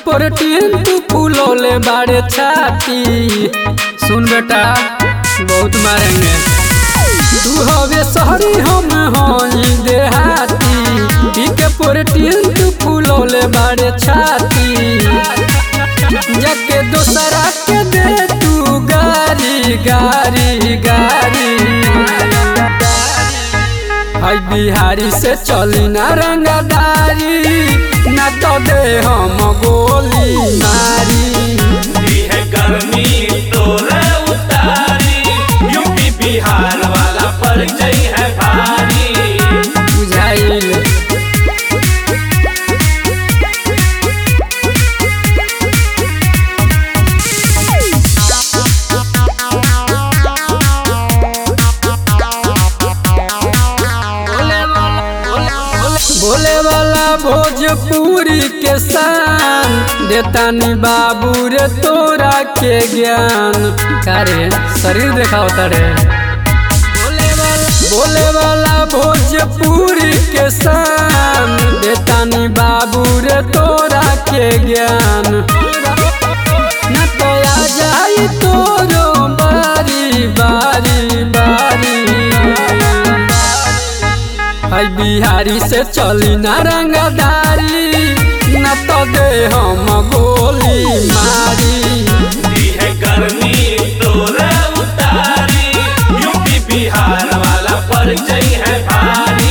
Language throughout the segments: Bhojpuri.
प्रोटीन तू फूलोले बाड़े छाती सुन बेटा बहुत मारेंगे तू हवे शहरी हम हई देहाती पी के प्रोटीन तू फूलोले बाड़े छाती जाके दोसरा के दे तू गारी गारी गारी हई बिहारी से चली ना रंगदारी ना तो दे हम गोली मारी दी है गर्मी तोरे उतारी यूपी बिहार वाला परिचय है भारी बुझाइल बोले वाला भोजपुरी के शान देतानी बाबू रे तोरा के ज्ञान कारे शरीर देखाओ तारे बोले वाला भोजपुरी के शान देतानी बाबू रे तोरा के ज्ञान न तो आ जाई तोरो बारी बारी बारी हई बिहारी से चली ना रंगदारी न तो दे हम गोली मारी दी है गर्मी तोरे उतारी यूपी बिहार वाला परिचय है भारी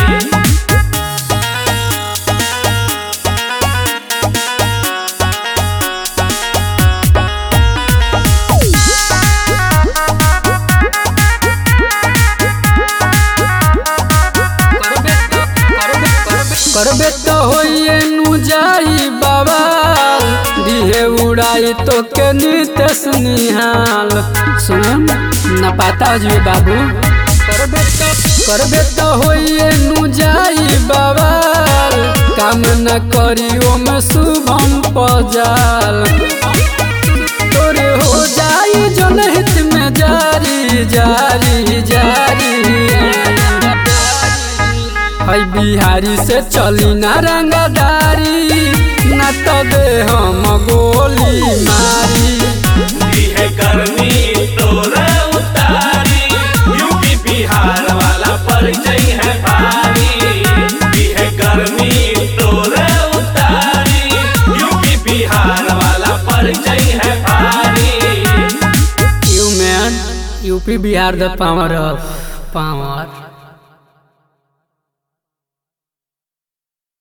करबे तो होइए नु जाई बाबा दिहे उड़ाई तो के नितेश निहाल सुन न पाता जी बाबू करबे तो करबे तो होइए नु जाई बाबा काम न करी ओम शुभम पजाल तोरे हो जाई जनहित में जारी जारी जारी हई बिहारी से चली ना रंगदारी न तो दे हम गोली मारी दी है गर्मी तोरे उतारी यूपी बिहार वाला परिचय है भारी दी है गर्मी तोरे उतारी यूपी बिहार वाला परिचय है भारी यू मैन UP Bihar the power of power